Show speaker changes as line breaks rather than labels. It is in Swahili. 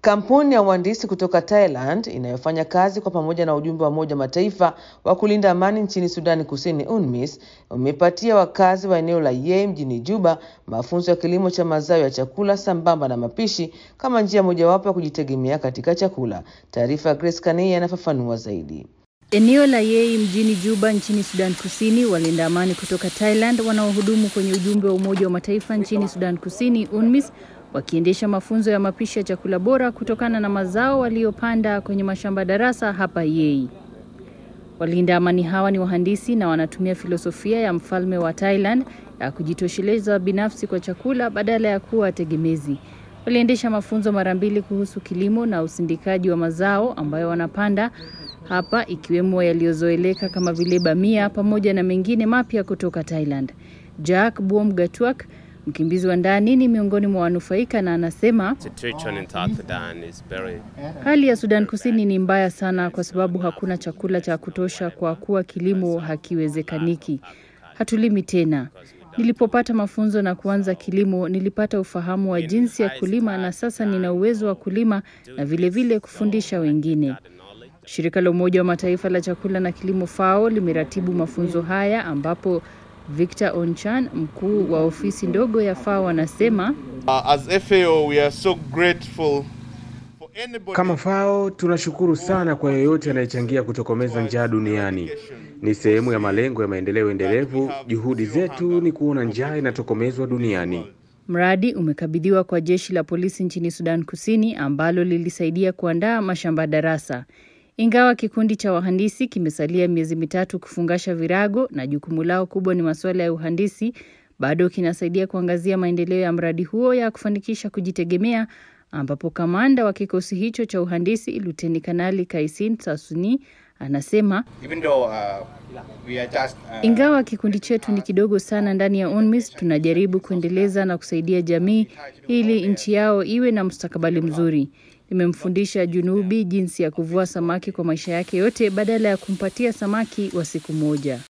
Kampuni ya uhandisi kutoka Thailand inayofanya kazi kwa pamoja na ujumbe wa Umoja wa Mataifa wa kulinda amani nchini Sudani Kusini UNMISS umepatia wakazi wa eneo la Yei mjini Juba mafunzo ya kilimo cha mazao ya chakula sambamba na mapishi kama njia mojawapo ya kujitegemea katika chakula. Taarifa ya Grace Kanei anafafanua zaidi.
Eneo la Yei mjini Juba nchini Sudan Kusini, walinda amani kutoka Thailand wanaohudumu kwenye ujumbe wa Umoja wa Mataifa nchini Sudan Kusini UNMISS wakiendesha mafunzo ya mapishi ya chakula bora kutokana na mazao waliopanda kwenye mashamba darasa hapa Yei. Walinda amani hawa ni wahandisi na wanatumia filosofia ya mfalme wa Thailand ya kujitosheleza binafsi kwa chakula badala ya kuwa tegemezi. Waliendesha mafunzo mara mbili kuhusu kilimo na usindikaji wa mazao ambayo wanapanda hapa ikiwemo yaliyozoeleka kama vile bamia pamoja na mengine mapya kutoka Thailand. Jack Buom Gatwak mkimbizi wa ndani ni miongoni mwa wanufaika na anasema hali ya Sudan Kusini ni mbaya sana kwa sababu hakuna chakula cha kutosha kwa kuwa kilimo hakiwezekaniki. Hatulimi tena. Nilipopata mafunzo na kuanza kilimo, nilipata ufahamu wa jinsi ya kulima na sasa nina uwezo wa kulima na vilevile vile kufundisha wengine. Shirika la Umoja wa Mataifa la chakula na kilimo FAO limeratibu mafunzo haya ambapo Victor Onchan, mkuu wa ofisi ndogo ya FAO, anasema
Uh, as FAO, we are so grateful for anybody
Kama FAO tunashukuru sana kwa yeyote anayechangia kutokomeza njaa duniani. Ni sehemu ya malengo ya maendeleo endelevu. Juhudi zetu ni kuona njaa inatokomezwa duniani.
mradi umekabidhiwa kwa jeshi la polisi nchini Sudan Kusini ambalo lilisaidia kuandaa mashamba darasa. Ingawa kikundi cha wahandisi kimesalia miezi mitatu kufungasha virago na jukumu lao kubwa ni masuala ya uhandisi, bado kinasaidia kuangazia maendeleo ya mradi huo ya kufanikisha kujitegemea, ambapo kamanda wa kikosi hicho cha uhandisi Luteni Kanali Kaisin Sasuni anasema
even though uh, we are just uh,
ingawa kikundi chetu ni kidogo sana ndani ya UNMISS, tunajaribu kuendeleza na kusaidia jamii ili nchi yao iwe na mustakabali mzuri. Nimemfundisha Junubi jinsi ya kuvua samaki kwa maisha yake yote badala ya kumpatia samaki wa siku moja.